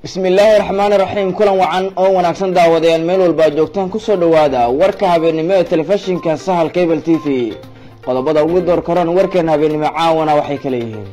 bismi illaahi raxmaani raxiim kulan wacan oo wanaagsan daawadayaal meel walba ad joogtaan kusoo dhowaada warka habeennimo ee telefishinka sahal cable t v qodobada ugu door karoon warkeena habeennimo caawana waxay kala yihiin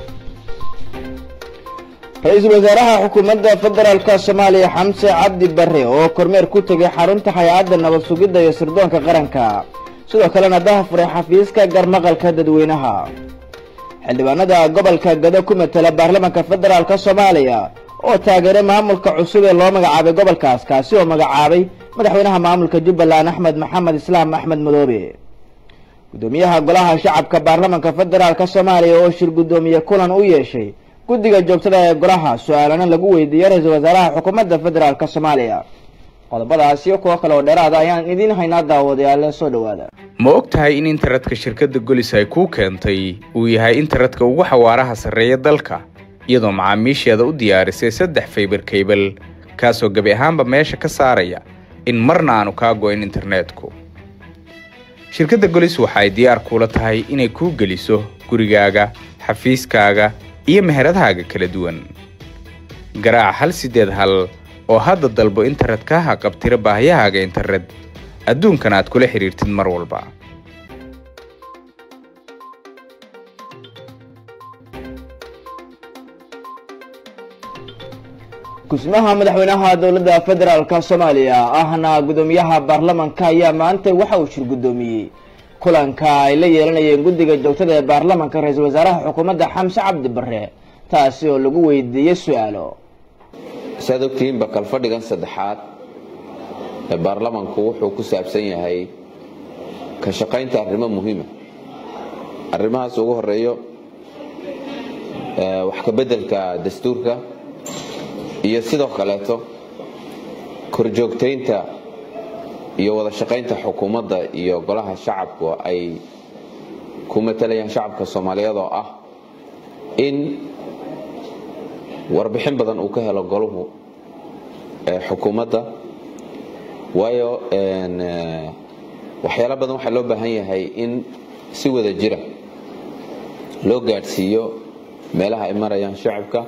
ra-iisul wasaaraha xukuumadda federaalka soomaaliya xamse cabdi bare oo kormeer ku tegay xarunta hay-adda nabad sugidda iyo sirdoonka qaranka sidoo kalena daha furay xafiiska garmaqalka dadweynaha xildhibaanada gobolka gado ku matela baarlamaanka federaalk soomaaliya oo taageeray maamulka cusub ee loo magacaabay gobolkaas kaasi oo magacaabay madaxweynaha maamulka jubbaland axmed maxamed islaam axmed madoobe guddoomiyaha golaha shacabka baarlamaanka federaalk soomaaliya oo shir guddoomiye kulan u yeeshay guddiga joogtada ee golaha su-aalana lagu weydiiyey ra-iisul wasaaraha xukuumadda federaalk soomaaliya qodobadaas iyo kuwo kale oo dheeraada ayaan idiin haynaa daawadayaale soo dhowaada ma og tahay in internetka shirkadda golis ay kuu keentay uu yahay internetka ugu xawaaraha sarreeya dalka iyadoo macaamiisheeda u diyaarisay saddex faybar kaybal kaasoo gebi ahaanba meesha ka saaraya in marna aanu kaa go-in internetku shirkadda golis waxa ay diyaar kuula tahay inay kuu geliso gurigaaga xafiiskaaga iyo meheradahaaga kala duwan garaaca hal siddeed hal oo hadda dalbo internetka ha qabtira baahiyahaaga internet adduunkan aad kula xidhiirtid mar walba gusmaha madaxweynaha dowladda federaalk soomaaliya ahna guddoomiyaha baarlamanka ayaa maanta waxa uu shir guddoomiyey kulanka ay la yeelanayeen guddiga joogtada ee baarlamanka ra-iisul wasaaraha xukuumadda xamse cabdi bare taasi oo lagu weydiiyey su-aalo saad ogtihiinba kalfadhigan saddexaad ee baarlamanku wuxuu ku saabsan yahay ka shaqaynta arrimo muhiima arrimahaas ugu horeeyo wax ka beddelka dastuurka iyo sidoo kaleeto korjoogtaynta iyo wada shaqaynta xukuumadda iyo golaha shacabku ay ku matalayaan shacabka soomaaliyeed oo ah in warbixin badan uu ka helo goluhu xukuumadda waayo waxyaala badan waxaa loo baahan yahay in si wada jira loo gaadhsiiyo meelaha ay marayaan shacabka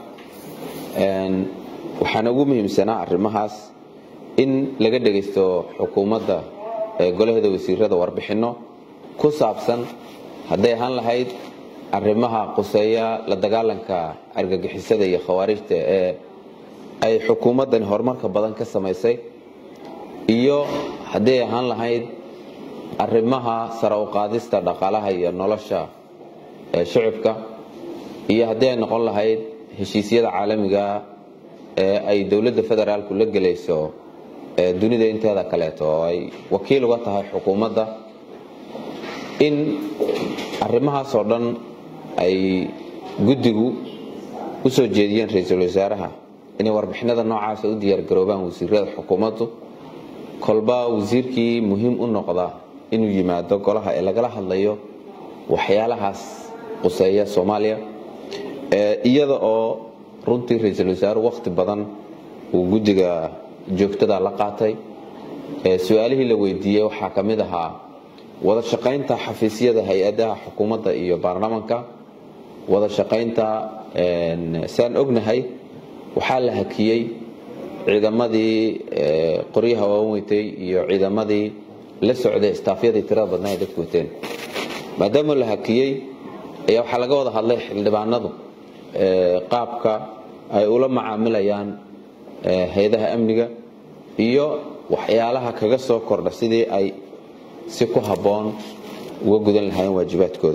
waxaana ugu muhiimsanaa arrimahaas in laga dhegaysto xukuumadda golaheeda wasiirada warbixinno ku saabsan hadday ahaan lahayd arrimaha quseeya la dagaalanka argagixisada iyo khawaarijta ee ay xukuumaddani horumarka badan ka samaysay iyo hadday ahaan lahayd arrimaha sara u qaadista dhaqaalaha iyo nolosha shicibka iyo haddii ay noqon lahayd heshiisyada caalamiga ee ay dowladda federaalku la gelayso dunida inteeda kaleeto oo ay wakiil uga tahay xukuumadda in arrimahaasoo dhan ay guddigu u soo jeediyeen ra-iisul wasaaraha inay warbixinada noocaasa u diyaargaroobaan wasiirada xukuumaddu kolba wasiirkii muhiim u noqda inuu yimaado golaha ee lagala hadlayo waxyaalahaas quseeya soomaaliya iyada oo runtii ra-iisul wasaaruhu wakhti badan uu guddiga joogtada la qaatay su-aalihii la weydiiyey waxaa ka mid ahaa wada shaqaynta xafiisyada hay-adaha xukuumadda iyo baarlamanka wada shaqaynta saan ognahay waxaa la hakiyey ciidamadii qoryaha waaweynweytay iyo ciidamadii la socday istaafyadii tirada badnaa ay dadku wateen maadaama la hakiyey ayaa waxaa laga wada hadlay xildhibaanadu qaabka ay ula macaamilayaan hay-adaha amniga iyo waxyaalaha kaga soo kordha sidii ay si ku habboon uga gudan lahaayeen waajibaadkooda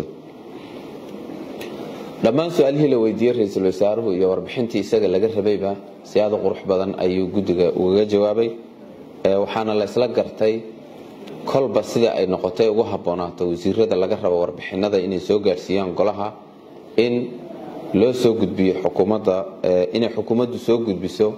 dhammaan su-aalihii la weydiiyey ra-iisul wasaaruhu iyo warbixintii isaga laga rabayba si aad u qurux badan ayuu guddiga ugaga jawaabay waxaana la ysla gartay kolba sida ay noqotay ugu habboonaato wasiirada laga rabo warbixinada inay soo gaadhsiiyaan golaha in loo soo gudbiyo xukuumadda inay xukuumaddu soo gudbiso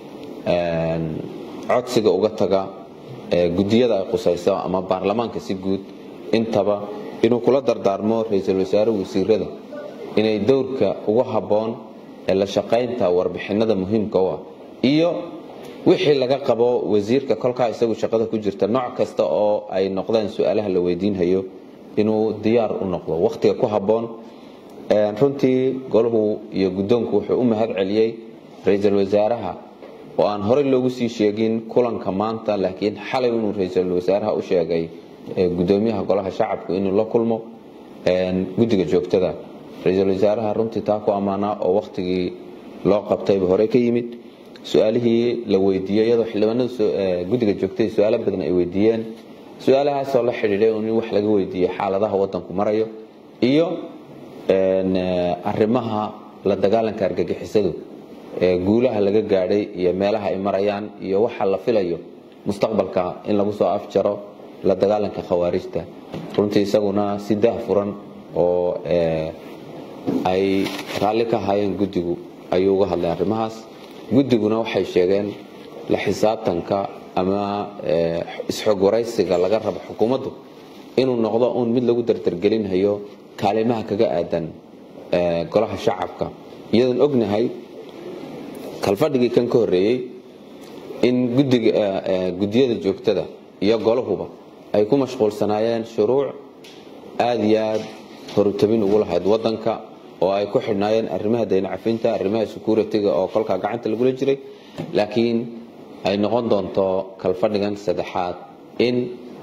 codsiga uga taga guddiyada ay qusayso ama baarlamaanka si guud intaba inuu kula dardaarmo ra-iisul wasaaruhu wasiirada inay dowrka ugu habboon ee la shaqaynta warbixinada muhiimka u ah iyo wixii laga qabo wasiirka kolkaa isagu shaqada ku jirta nooc kasta oo ay noqdaan su-aalaha la weydiinhayo inuu diyaar u noqdo wakhtiga ku habboon runtii golahu iyo guddoonku wuxuu u mahad celiyey ra-iisul wasaaraha oo aan horey loogu sii sheegin kulanka maanta laakiin xalay inuu ra-iisul wasaaraha u sheegay gudoomiyaha golaha shacabku inuu la kulmo guddiga joogtada ra-iisul wasaaraha runtii taa ku ammaanaa oo wakhtigii loo qabtayba hore ka yimid su-aalihii la weydiiyey iyadoo xildhibaanada guddiga joogtada su-aalo badan ay weydiiyeen su-aalahaasoo la xidhiidhay in wax laga weydiiyey xaaladaha wadanku marayo iyo arrimaha la dagaalanka argagixisadu guulaha laga gaadhay iyo meelaha ay marayaan iyo waxa la filayo mustaqbalka in lagu soo afjaro la dagaalanka khawaarijta runtii isaguna si daah furan oo ay raalli ka ahaayeen guddigu ayuu uga hadlay arrimahaas guddiguna waxay sheegeen la xisaabtanka ama isxog waraysiga laga rabo xukuumaddu inuu noqdo uun mid lagu dardargelinhayo kaalimaha kaga aadan golaha shacabka iyadoon ognahay kalfadhigii kan ka horreeyey in guddiyada joogtada iyo golahuba ay ku mashquulsanaayeen shuruuc aada iyo aad horutabin ugu lahayd wadanka oo ay ku xidhnaayeen arrimaha daynacafinta arrimaha security-ga oo kolkaa gacanta lagula jiray laakiin ay noqon doonto kalfadhigan saddexaad in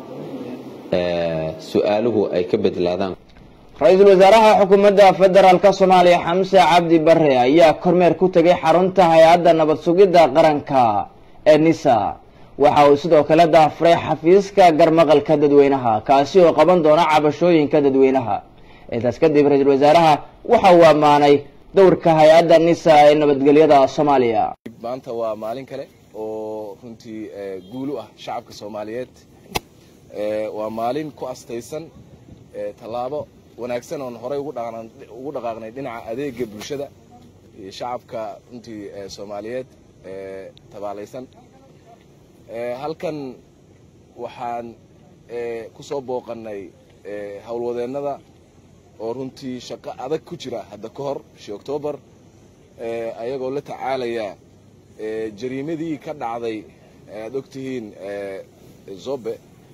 su-aaluhu ay ka bedlaadaan ra-iisul wasaaraha xukuumadda federaalka soomaaliya xamse cabdi bare ayaa kormeer ku tegay xarunta hay-adda nabad sugidda qaranka ee nisa waxa uu sidoo kale daafuray xafiiska garmaqalka dadweynaha kaasi oo qaban doona cabashooyinka dadweynaha intaas kadib ra-iisul wasaaraha waxa uu ammaanay dowrka hay-adda nisa ee nabadgelyada soomaaliya maanta waa maalin kale oo runtii guul u ah shacabka soomaaliyeed waa maalin ku astaysan tallaabo wanaagsan oon horey ugu dhaqaaqnay dhinaca adeega bulshada iyo shacabka runtii soomaaliyeed tabaalaysan halkan waxaan ku soo booqannay howlwadeennada oo runtii shaqo adag ku jira hadda ka hor bishii oktoobar ayagoo la tacaalaya jariimadii ka dhacday aad ogtihiin zobe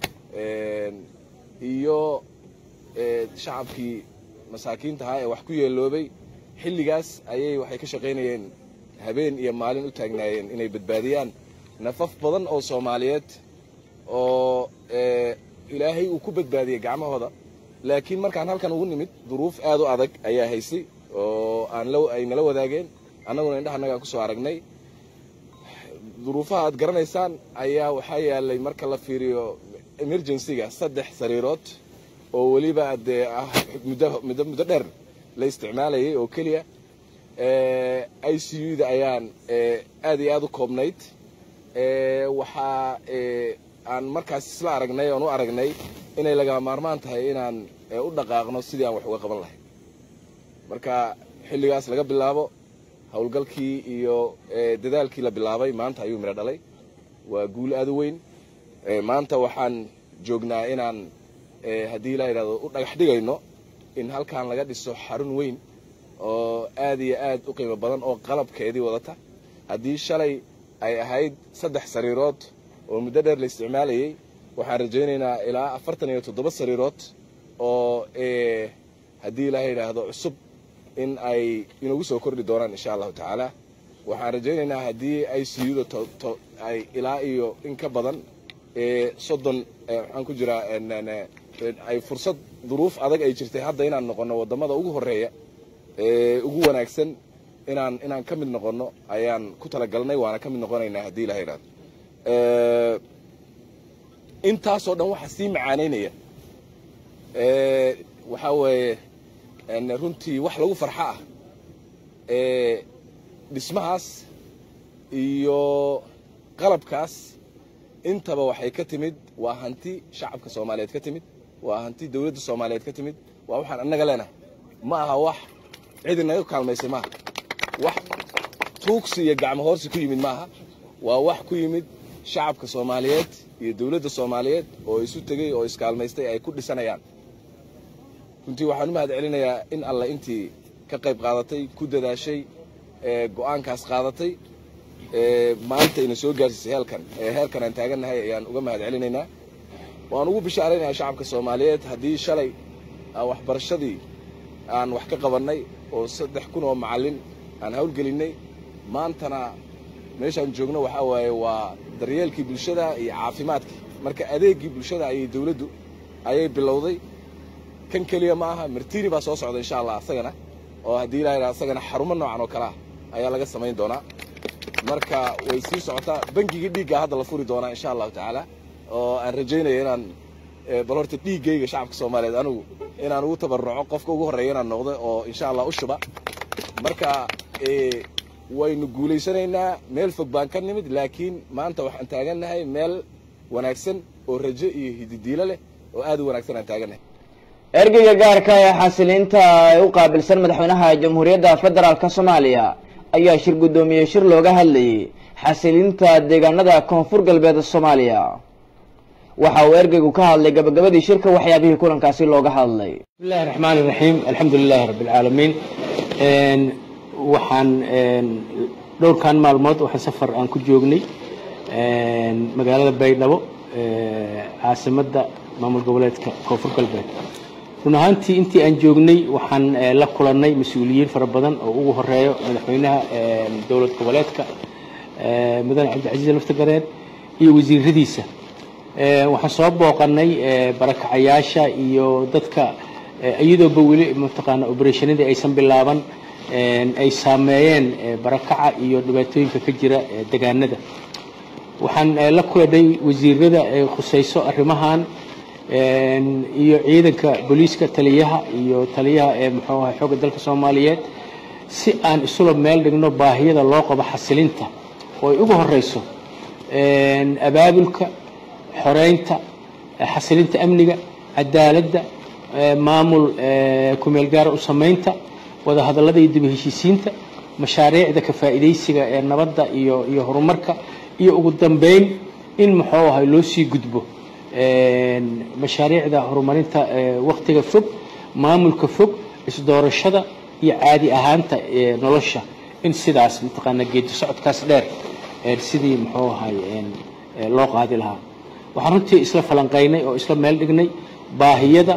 iyo shacabkii masaakiinta ahaa ee wax ku yeeloobay xilligaas ayay waxay ka shaqaynayeen habeen iyo maalin u taagnaayeen inay badbaadiyaan nafaf badan oo soomaaliyeed oo ilaahay uu ku badbaadiyey gacmahooda laakiin markaan halkan ugu nimid duruuf aad u adag ayaa haysay oo aan ay nala wadaageen annaguna indhahanagaan kusoo aragnay duruufaha aad garanaysaan ayaa waxaa yaalay marka la fiiriyo emergencyga saddex sariirood oo weliba dee ah muddo muddo muddo dheer la isticmaalayay oo keliya i c u da ayaan aad iyo aad u koobnayd waxaa aan markaas isla aragnay oon u aragnay inay laga maarmaan tahay inaan u dhaqaaqno sidii aan wax uga qaban lahay marka xilligaas laga bilaabo howlgalkii iyo dadaalkii la bilaabay maanta ayuu midho dhalay waa guul aad u weyn maanta waxaan joognaa inaan haddii la yidhahdo u dhagax dhigayno in halkan laga dhiso xarun weyn oo aad iyo aad u qiimo badan oo qalabkeedii wadata haddii shalay ay ahayd saddex sariirood oo muddo dheer la isticmaalayay waxaan rajaynaynaa ilaa afartan iyo toddoba sariirood oo haddii la yidhaahdo cusub in ay inagu soo kordhi doonaan insha allahu tacaala waxaan rajaynaynaa haddii i c u da ay ilaa iyo in ka badan soddon waxaan ku jiraa ay fursad duruuf adag ay jirtay hadda inaan noqono wadamada ugu horeeya ugu wanaagsan inaan inaan ka mid noqono ayaan ku talagalnay waana ka mid noqonaynaa haddii la yidhahdo intaasoo dhan waxaa sii macaanaynaya waxaa weeye runtii wax lagu farxo ah dhismahaas iyo qalabkaas intaba waxay ka timid waa hanti shacabka soomaaliyeed ka timid waa hanti dowladda soomaaliyeed ka timid waa waxaan annaga leenahay ma aha wax cidi naga kaalmaysay maaha wax tuugsi iyo gacmo hoorsi ku yimid maaha waa wax ku yimid shacabka soomaaliyeed iyo dowladda soomaaliyeed oo isu tegey oo iskaalmaystay ay ku dhisanayaan runtii waxaan u mahad celinayaa in alle intii ka qayb qaadatay ku dadaashay go-aankaas qaadatay maanta ina soo gaarsiisay heelkan heelkan aan taagannahay ayaan uga mahad celinaynaa waan ugu bishaaraynayaa shacabka soomaaliyeed haddii shalay waxbarashadii aan wax ka qabannay oo saddex kun oo macallin aan hawlgelinay maantana meeshaan joogno waxaa waaye waa daryeelkii bulshada iyo caafimaadkii marka adeeggii bulshada ayay dawladdu ayay bilowday kan keliya ma aha martini baa soo socda insha allah asagana oo haddii ilaa yidhaha asagana xarumo noocan oo kale ah ayaa laga samayn doonaa marka way sii socotaa bangigii dhiigga hadda la furi doonaa insha allahu tacaala oo aan rajaynaya inaan bal horta dhiiggayga shacabka soomaaliyeed anigu inaan ugu tabaruco qofka ugu horreeya inaan noqdo oo insha allah u shuba marka waynu guulaysanaynaa meel fog baan ka nimid laakiin maanta waxaan taagannahay meel wanaagsan oo rajo iyo hididiilo leh oo aad u wanaagsan aan taagannahay ergeyga gaarka ee xasiliinta ee u qaabilsan madaxweynaha jamhuuriyadda federaalka soomaaliya ayaa shir guddoomiyey shir looga hadlayay xasilinta deegaanada koonfur galbeed soomaaliya waxa uu ergeygu ka hadlay gabagabadii shirka waxyaabihii kulankaasi looga hadlay bismillahi raxmaan iraxiim alxamdu lilahi rabbi alcaalamiin waxaan dhowrkan maalmood waxaan safar aan ku joognay magaalada baydhabo caasimadda maamul goboleedka koonfur galbeed run ahaantii intii aan joognay waxaan la kulannay mas-uuliyiin fara badan oo ugu horeeyo madaxweynaha dowlad goboleedka mudane cabdicasiis laftagareen iyo wasiiradiisa waxaan soo booqanay barakacayaasha iyo dadka iyadooba weli mataqaana obereshanadii aysan bilaaban ay saameeyeen barakaca iyo dhibaatooyinka ka jira degaanada waxaan la kulanay wasiirada ay khusayso arrimahan iyo ciidanka booliiska taliyaha iyo taliyaha ee muxuu ahay xoogga dalka soomaaliyeed si aan isula meel dhigno baahiyada loo qabo xasilinta oo ay ugu horeyso abaabulka xoreynta xasilinta amniga cadaaladda maamul kumeel gaara u samaynta wadahadallada iyo dib heshiisiinta mashaariicda ka faa'iidaysiga ee nabadda iyo iyo horumarka iyo ugu dambeyn in muxuu ahay loo sii gudbo mashaariicda horumarinta waktiga fog maamulka fog isdoorashada iyo caadi ahaanta nolosha in sidaas mataqaana geedi socodkaas dheer sidii muxuu ahay loo qaadi lahaa waxaan runtii isla falanqaynay oo isla meel dhignay baahiyada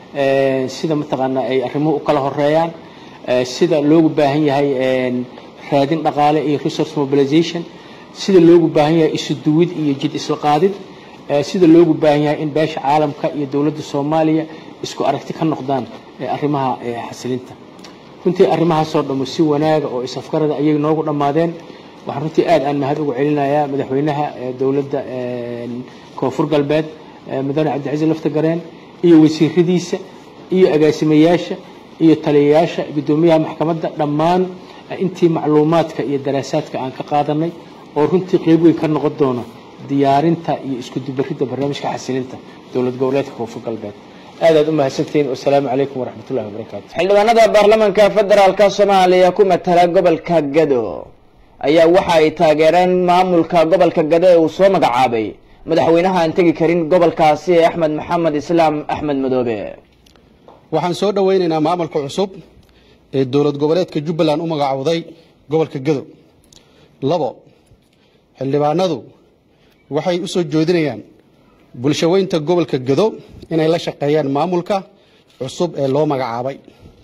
sida mataqaana ay arrimuhu u kala horeeyaan sida loogu baahan yahay raadin dhaqaale iyo resource mobilization sida loogu baahan yahay isu duwid iyo jid isla qaadid sida loogu baahan yahay in beesha caalamka iyo dowladda soomaaliya isku aragti ka noqdaan arrimaha xasilinta runtii arrimahaasoo dhammo si wanaaga oo isafgarada ayay noogu dhammaadeen waxaan runtii aad aan mahad ugu celinayaa madaxweynaha dowladda koonfur galbeed mudane cabdicasiis laftagareen iyo wasiiradiisa iyo agaasimayaasha iyo taliyayaasha guddoomiyaha maxkamadda dhammaan intii macluumaadka iyo daraasaadka aan ka qaadanay oo runtii qeyb weyn ka noqon doono diyaarinta iyo isku dubaridda barnaamijka xasilinta dowlad goboleedka koonfur galbeed aad aad u mahadsantihiin wasalaamu calaykum waraxmatullahi wabarakaatu xildhibaanada baarlamaanka federaalka soomaaliya ku matala gobolka gado ayaa waxa ay taageereen maamulka gobolka gado ee uu soo magacaabay madaxweynaha aan tegi karin gobolkaasi ee axmed maxamed islaam axmed madoobe waxaan soo dhoweynaynaa maamulka cusub ee dowlad goboleedka jubbaland u magacowday gobolka gado labo xildhibaanadu waxay u soo joodinayaan bulshaweynta gobolka gado inay la shaqeeyaan maamulka cusub ee loo magacaabay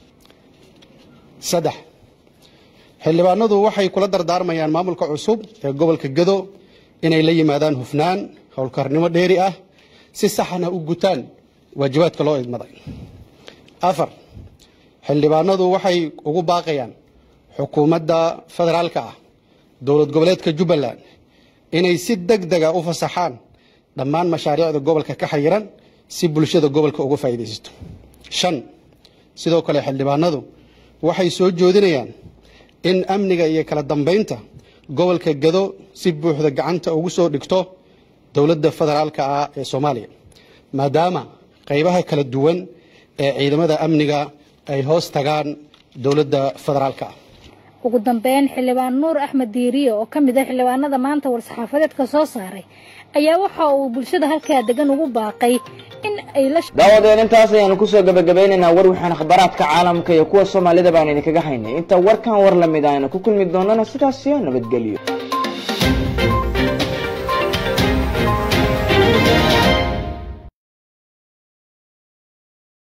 saddex xildhibaanadu waxay kula dardaarmayaan maamulka cusub ee gobolka gado inay la yimaadaan hufnaan howlkarnimo dheeri ah si saxna u gutaan waajibaadka loo idmaday afar xildhibaanadu waxay ugu baaqayaan xukuumadda federaalka ah dowlad goboleedka jubbaland inay si deg dega u fasaxaan dhammaan mashaariicda gobolka ka xayiran si bulshada gobolka uga faa'iidaysato shan sidoo kale xildhibaanadu waxay soo joodinayaan in amniga iyo kala dambeynta gobolka gado si buuxda gacanta ugu soo dhigto dowladda federaalka ah ee soomaaliya maadaama qaybaha kala duwan ee ciidamada amniga ay hoos tagaan dowladda federaalka ah ugu dambeyn xildhibaan nuur axmed diiriye oo ka mid ah xildhibaanada maanta war-saxaafadeedka soo saaray ayaa waxa uu bulshada halkaa degan ugu baaqay in ay la daawadeen intaas ayaanu kusoo gabagabeynaynaa war waxaan akhbaaraadka caalamka iyo kuwa soomaalida baan idinkaga haynay inta warkan war lamid aynu ku kulmi doonana sidaas iyo nabadgelyo